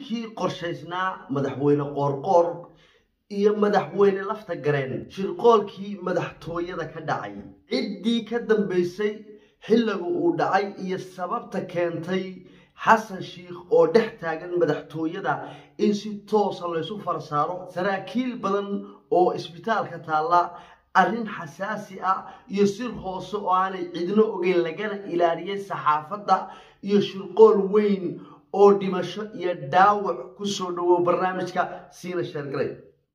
shirkii qorshaysnaa madaxweyne qoorqoor iyo madaxweyne lafta gareen shirqoolkii madaxtooyada ka dhacay ciddii ka dambaysay xilliga uu dhacay iyo sababta keentay xasan shiikh oo dhex taagan madaxtooyada in si toosa laysu farsaaro saraakiil badan oo isbitaalka taalla arrin xasaasi ah iyo sir hoose oo aanay cidno ogeyn lagana ilaaliyay saxaafadda iyo shirqool weyn oo dhimasho iyo dhaawac ku soo dhowow barnaamijka siina sheergaray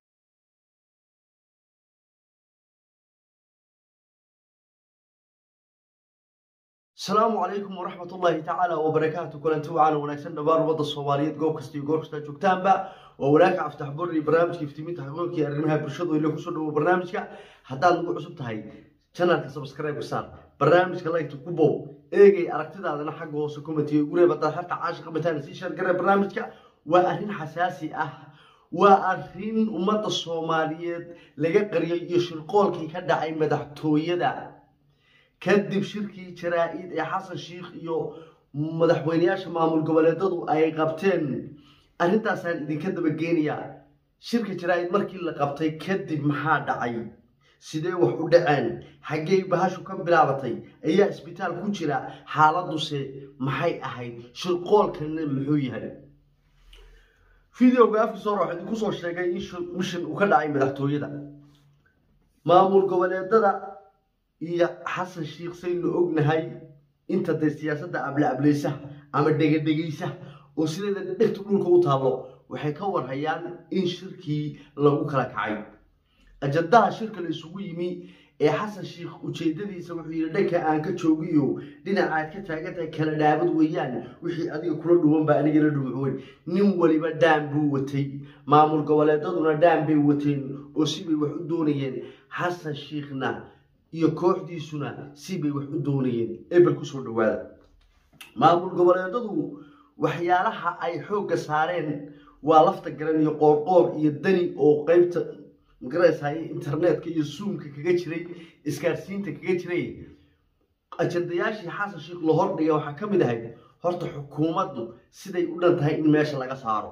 asalaamu calaykum waraxmat ullaahi tacaala wabarakaatu kulanti wacaana wanaagsan dhammaan ummadda soomaaliyeed goob kasta iyo goor kastaa joogtaanba waa walaaka aftax bor iyo barnaamijka iftiiminta xaqiiqonkii arrimaha bulshadu ila kusoo dhawo barnaamijka haddaad nagu cusub tahay janalka subscribe saar barnaamijka laygta ku bow eegay aragtidaadana xagga hoose commentiga ugu reeb haddaad harta caashiqa bataan sii sheergare barnaamijka waa arrin xasaasi ah waa arrin ummadda soomaaliyeed laga qariyay iyo shirqoolkii ka dhacay madaxtooyada kadib shirkii jaraa-id ee xasan shiikh iyo madaxweyneyaasha maamul goboleedadu ay qabteen arrintaasaan idinka dabageenayaa shirka jaraa-id markii la qabtay kadib maxaa dhacay sidee wax u dhaceen xaggey bahashu ka bilaabatay ayaa isbitaal ku jira xaaladuse maxay ahayd shirqoolkana muxuu yahay videoga afkiisa hore waxaa idinku soo sheegay in mishin uu ka dhacay madaxtooyada maamul goboleedada iyo xasan shiikh saynu ognahay inta dee siyaasadda abla-ableysa ama dhegadhegaysa oo sideeda dhegta dhulka u taallo waxay ka warhayaan in shirkii lagu kala kacay ajandaha shirka la isugu yimi ee xasan shiikh ujeedadiisa wuxuu yidhi dhanka aan ka joogiyo dhinacaad ka taagantahay kala dhaabad weeyaan wixii adiga kula dhuwan baa anigala dhuuxweyn nin waliba dhaan buu watay maamul goboleedaduna dhaan bay wateen oo sibay wax u doonayeen xasan shiikhna iyo kooxdiisuna sibay wax u doonayeen ebel kusoo dhawaada maamul goboleedadu waxyaalaha ay xoogga saareen waa lafta garan iyo qoorqoor iyo dani oo qeybta magaraysaay internetka iyo zoomka kaga jiray isgaarsiinta kaga jiray ajandayaashii xasan shiikh la hordhiga waxaa ka mid ahayd horta xukuumaddu siday u dhan tahay in meesha laga saaro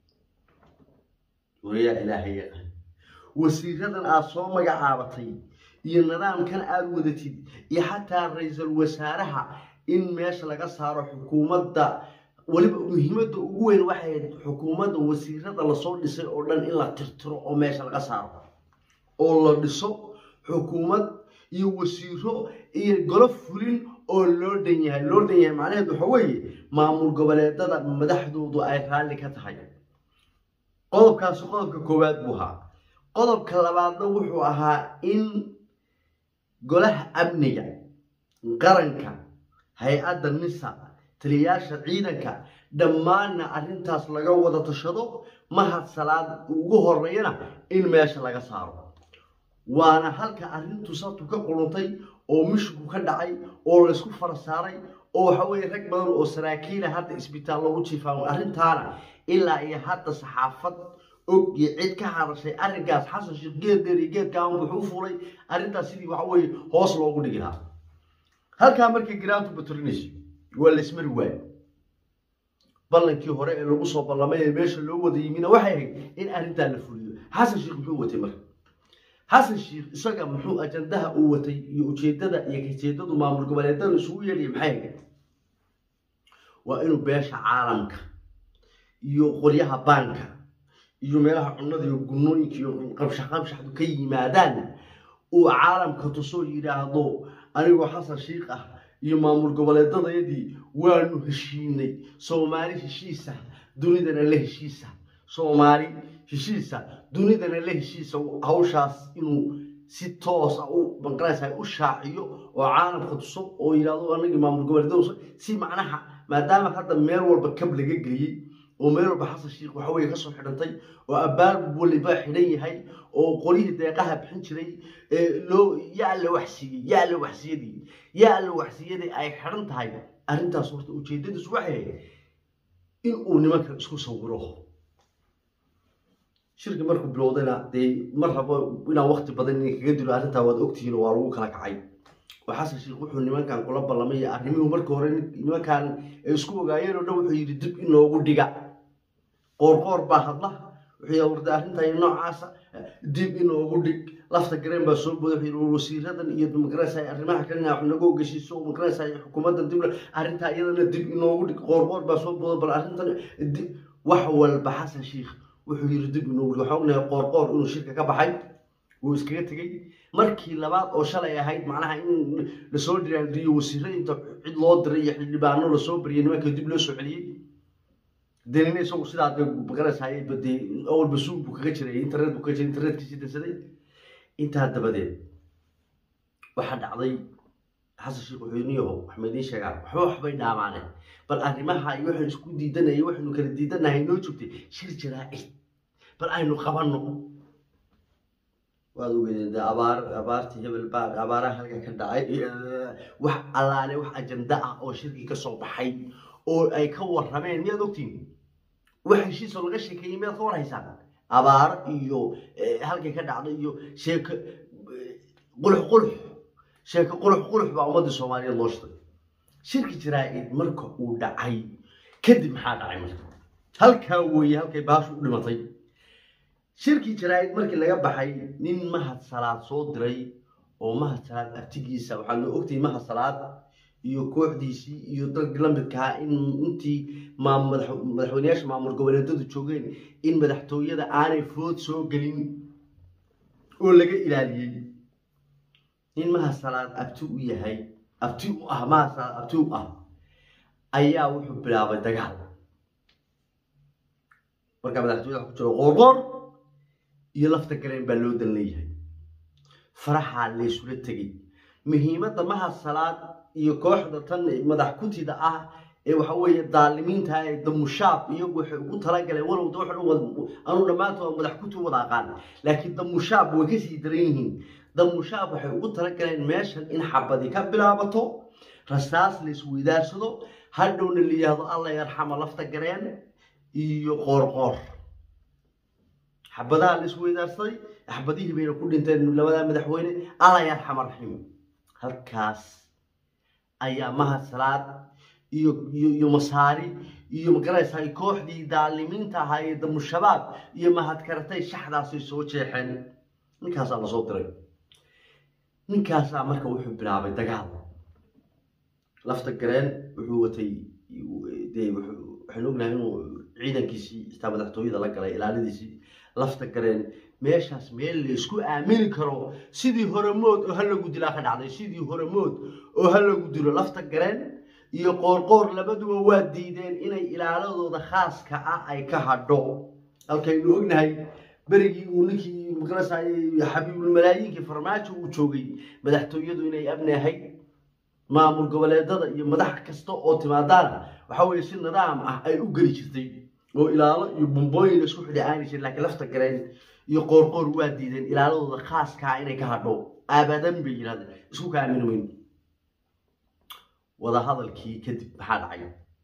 wariyaa ilaahay yaqaan wasiiradan aada soo magacaabatay iyo nidaamkan aada wadatid iyo xataa ra-iisul wasaaraha in meesha laga saaro xukuumadda weliba muhiimadda ugu weyn waxay ahayd xukuumadda wasiirada lasoo dhisay oo dhan in la tirtiro oo meesha laga saaro oo la dhiso xukuumad iyo wasiiro iyo golo fulin oo loo dhan yahay loo dhan yahay macnaheed waxa weeye maamul goboleedada madaxdoodu ay raalli ka tahay qodobkaasi qodobka koowaad buu ahaa qodobka labaadna wuxuu ahaa in golaha amniga qaranka hay-adda nisa taliyayaasha ciidanka dhammaanna arrintaas laga wada tashado mahad salaad ugu horeeyana in meesha laga saaro waana halka arrintu sabtu ka quruntay oo mishku ka dhacay oo laysku farasaaray oo waxa weeye rag badan oo saraakiila hadda isbitaal loogu jiifaan arrintaana ilaa iyo hadda saxaafad og iyo cid ka hadashay arrinkaas xasan sheekh geeddeer iyo geedkaan wuxuu u fulay arrintaas sidii waxa weeye hoos loogu dhigi lahaa halkaa markay giraantu baturinayso waa laysmari waayo ballankii hore ee lagu soo ballamay ee meesha loo wada yimina waxay ahayd in arrintaa la fuliyo xasan sheekh muxuu watay marka xasan sheekh isaga muxuu ajandaha uu watay iyo ujeedada iyo kajeedadu maamul goboleedada isugu yeedhaya maxay ahayd waa inuu beesha caalamka iyo qolyaha baanka iyo meelaha cunnada iyo gunooyinka iyo qabshax qabshaxdu ka yimaadaan uu caalamka tusoo yidhaahdo anigoo xasan shiikh ah iyo maamul goboleedadayadii waanu heshiinay soomaali heshiisa dunidana la heshiisa soomaali heshiisa dunidana la heshiisa hawshaas inuu si toos ah u banqaraysa u shaaciyo oo caalamka tuso oo yidhahdo anagii maamul goboleedada si macnaha maadaama hadda meel walba kab laga geliyey oo meel walba xasan shiikh waxa weye kasoo xidhantay oo abbaar waliba xidhan yahay oo qolyihii deeqaha bixin jiray loo yaa la waxsiiyey yaa la waxsiyadii yaa la waxsiyadii ay xidhan tahay arrintaas horta ujeedadiisu waxay ahayd in uu nimanka isku sawiro shirki markuu bilowdayna dee mar rabo inaan wakti badan in kaga dilo arrintaa waad ogtihiin waa lagu kala kacay oo xasan sheekh wuxuu nimankan kula ballamay arrimihii marka hore nimankan ay isku ogaayeen oo dhan wuxuu yidhi dib in loogu dhiga qoorqoor baa hadla wuxuu warda arrintan noocaasa dib inoogu dhig lafta gareen baa soo booday wuxuu yidhi wasiiradan iyo magaraysa arrimaha kalena wax naga ogeysiiso magaraysa xukuumaddan dib arrintaa iyadana dib inoogu dhig qoorqoor baa soo booday bal arrintan wax walba xasan sheikh wuxuu yidhi dib inoogu dhig waxaan ognahay qoorqoor inuu shirka ka baxay wuu iskaga tegey markii labaad oo shalay ahayd macnaha in lasoo dhiraandiriyo wasiirada inta cid loo diray iyo xildhibaano lasoo bariyay nimanka dib loo soo celiyey denina isagu sidaa dee magaraysaay badee awalba suug buu kaga jiray internet buu kaga jiray internetkiisii dansaday intaa dabadeed waxaa dhacday xasan sheekh wuxuuniyaho waxma idiin sheegaa waxba waxbay dhaamaaneen bal arrimaha iyo waxaynu isku diidanayay waxaynu kala diidanahay noo joogtay shir jaraa'id bal aynu qabanno waad ogeedeen dee abaar abaartii hebel baa abaaraha halka ka dhacay wax allaale wax ajanda ah oo shirkii ka soo baxay oo ay ka warrameen miyaad ogtiin wax heshiisoo laga sheekeeyey miyaad ka warhaysaan abaar iyo halkay ka dhacday iyo sheeko qulux qulux sheeko qulux qulux baa ummadda soomaaliyeed loo shitay shirki jaraa'id marka uu dhacay kadib maxaa dhacay marka halkaa weeye halkay baashu u dhimatay shirkii jaraa'id markii laga baxay nin mahad salaad soo diray oo mahad salaad abtigiisa waxaa loo ogtayay mahad salaad iyo kooxdiisii iyo dadkii la midkahaa in intii madaxweyneyaasha maamul goboleedyadu joogeen in madaxtooyada aanay food soo gelin oo laga ilaaliyey nin mahad salaad abti u yahay abti u ah mahad salaad abti u ah ayaa wuxuu bilaabay dagaal markaa madaxtooyada ku jiro qoorqoor iyo lafta gareen baa loo dan leeyahay faraxaa laysula tegey muhiimadda mahad salaad iyo kooxda tan madax kutida ah ee waxa weeye daalimiinta ee damushaab iyagu waxay ugu talagaleen walow da anu dhammaantood madax kuti wada aqaan laakiin damushaab way kasii daran yihiin damushaab waxay ugu talagaleen meeshan in xabadi ka bilaabato rasaas la isweydaarsado hadhowna la yidhaahdo alla yarxama lafta gareen iyo qoorqoor xabadaha la isweydaarsaday xabadihii bayna ku dhinteen labadaa madaxweyne alla yarxama raxiim halkaas ayaa mahad salaad iyo iyo masaari iyo magaraysaa kooxdii daalimiinta ahaa ee damushabaab iyo mahad karatay shaxdaasay soo jeexeen ninkaasaa lasoo diray ninkaasaa marka wuxuu bilaabay dagaal lafta gareen wuxuu watay dee waxaynu ognahay inuu ciidankiisii istaa madaxtooyada la galay ilaalidiisii lafta gareen meeshaas meel la isku aamini karo sidii horemood oo halagu dilaa ka dhacday sidii horemood oo halagu dilo lafta gareen iyo qoorqoor labaduba waa diideen inay ilaaladooda khaaska ah ay ka hadho halkaynu ognahay berigii uu ninkii magarasay xabiibulmalaayiinkii farmaajo uu joogay madaxtooyadu inay abnahay maamul goboleedada iyo madax kasta oo timaadaana waxa weye si nidaam ah ay u geli jirtay oo ilaalo iyo bumbooyin isku xidhi aani jirin laakiin lafta gareen iyo qoorqoor waa diideen ilaaladooda khaaskaa inay ka hadho abadan bay yidhahdeen isku ka aamini mayno wadahadalkii kadib maxaa dhacay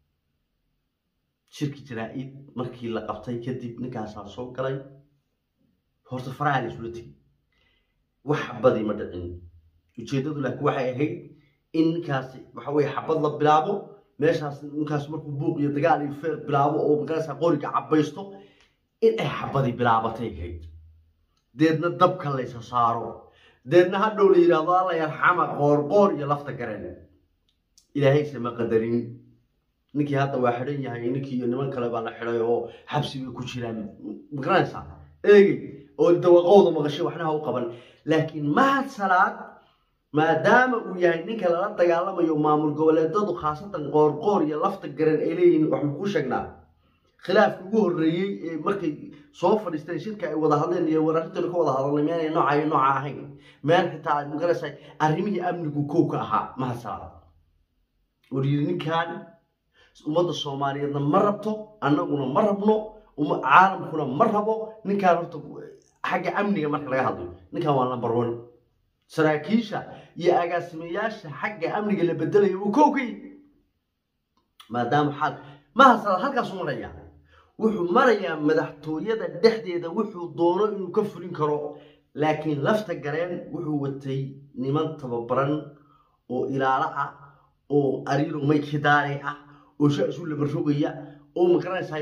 shirki jaraa-id markii la qabtay kadib ninkaasaa soo galay horta faraha la isula tegay wax badi ma dhicin ujeeddadu laakiin waxay ahayd in ninkaasi waxa weye xabad la bilaabo meeshaas ninkaas markuu buuq iyo dagaal iyo feer bilaabo oo magarasa qoriga cabaysto in ay xabadi bilaabatay ahayd deedna dabka laysa saaro deedna hadhow la yidhaahdo alla yarxama qoorqoor iyo lafta gareen ilaahayse ma qadarin ninkii hadda waa xidhan yahay ninkii iyo niman kale baa la xidhay oo xabsi bay ku jiraan magaranaysaa eegey oo dawaqowda maqashay waxnaha u qaban laakiin mahad salaad maadaama uu yahay ninka lala dagaalamayo maamul goboleedadu khaasatan qoorqoor iyo lafta garan ay leeyihiin waxaan kuu sheegnaa khilaafkii ugu horreeyey ee markay soo fadhiisteen shirka ay wada hadleen iyo wararintooda ka wada hadalnay meenay nooca iyo nooca ahayn meel xitaa aad magaraysaa arrimihii amnigu kow ka ahaa mahad salaad war yidhi ninkan ummadda soomaaliyeedna ma rabto annaguna ma rabno caalamkuna ma rabo ninkaan horta xagga amniga marka laga hadlayo ninkan waa number one saraakiisha iyo agaasimayaasha xagga amniga la bedelayo uu kow ka yihi maadaama xaal mahasala halkaasuu marayaa wuxuu marayaa madaxtooyada dhexdeeda wuxuu doono inuu ka fulin karo laakiin lafta gareen wuxuu watay niman tababaran oo ilaalo ah oo ariiro maykidaare ah oo sha isu labarogaya oo magaranaysaa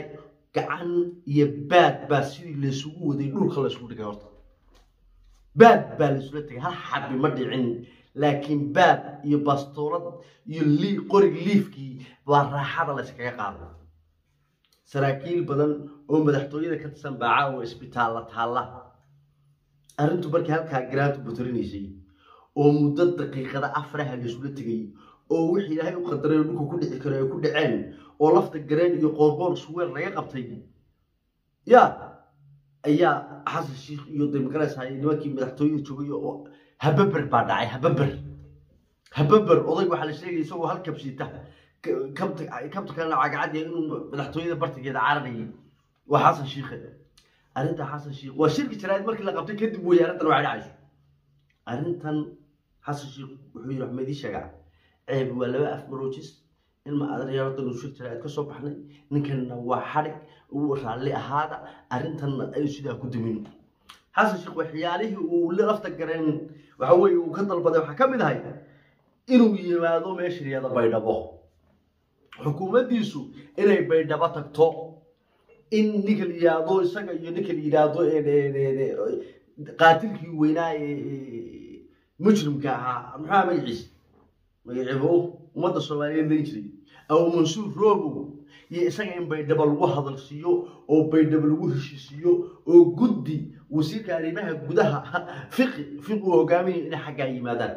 gacan iyo baad baa sidii laysugu waday dhulka laysugu dhigay horta baad baa laysula tegay hal xabi ma dhicin laakiin baad iyo bastoolad iyo lii qorig liifkii baa raaxada layskaga qaaday saraakiil badan oo madaxtooyada ka tirsan baa caawa isbitaalla taalla arrintu markii halkaa garaantu buturinaysay oo muddo daqiiqada afraha laysula tegay oo wixii ilaahay u qadaray oo dhulka ku dhici karo ay ku dhaceen oo lafta gareen iyo qoorqoor suweel laga qabtay ya ayaa xasan shiikh iyo demokarashay nimankii madaxtooyada joogay oo hababer baa dhacay hababer hababer odayg waxaa la sheegaya isagoo hal kabsiita kabta kabta kalena cagacadiya inuu madaxtooyada bartigeeda cararayay waa xasan shiikhe arrinta xasan shiikh waa shirki jaraa'id markii la qabtay kadib weeye arrintan waxay dhacayso arrintan xasan shiikh wuxuu yidhi waxma idii sheegaa ceeb waa laba af maroojis ilma adaryaardan shir jaraa'id ka soo baxnay ninkanna waa xadhig uu raalli ahaada arrintanna aynu sidaa ku dumino xasan sheekh waxyaalihii uu lafta gareen waxa weeye uu ka dalbaday waxaa ka mid ahay inuu yimaado meesha yada baydhabo xukuumaddiisu inay baydhabo tagto in ninka la yidhaahdo isaga iyo ninka la yidhaahdo qaatilkii weynaa ee mujrimka ahaa maxaa magaciisa magaciibo ummadda soomaaliyeed layn jiray abu mansuur roobow iyo isaga in baydhabo lagu hadalsiiyo oo baydhabo lagu heshiisiiyo oo guddi wasiirka arrimaha gudaha fiqi fiqi uu hogaaminayo inay xaggaa yimaadaan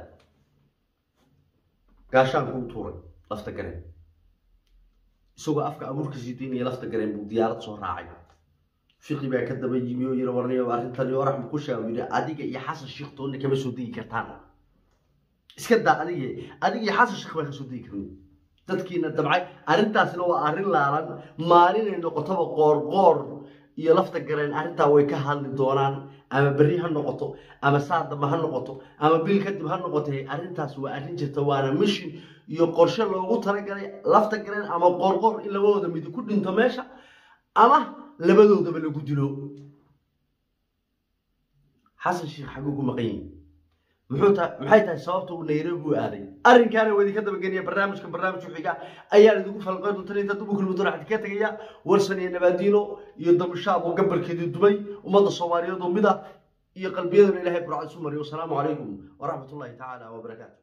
gaashaanku u tuuray lafta gareen isagoo afka abuurka sii daynaya lafta gareen buu diyaarad soo raacay fiqi baa ka daba yimi oo yiri warniyo arrintani orax ma ku sheego yidhi adiga iyo xasan sheekh toonna kama soo degi kartaan iska daa adiga adiga iyo xasan sheekh baa ka soo degi karin dadkiina dabcay arrintaasina waa arrin laalan maalinay noqotoba qoorqoor iyo lafta gareen arrintaa way ka hadli doonaan ama berri ha noqoto ama saa dambe ha noqoto ama bil kadib ha noqotay arrintaas waa arrin jirta waana mishin iyo qorshe loogu talagalay lafta gareen ama qoorqoor in labadooda midi ku dhinto meesha ama labadoodaba lagu dilo xasan sheekh xaguu ku maqan yihin muxuu ta maxay tahay sababta uu nairobi u aaday arrinkaana waa idinka dabageliya barnaamijka barnaamij xiga ayaan idinku falqayn doontan inta dubu kulmudoon waxaan idinka tegaya warsan iyo nabaadiino iyo damushaab oo gabalkeedii dubay ummadda soomaaliyeed oo mid ah iyo qalbiyadana ilaahay burcad isu mariyo wasalaamu calaykum waraxmat ullahi tacaala wabarakaatu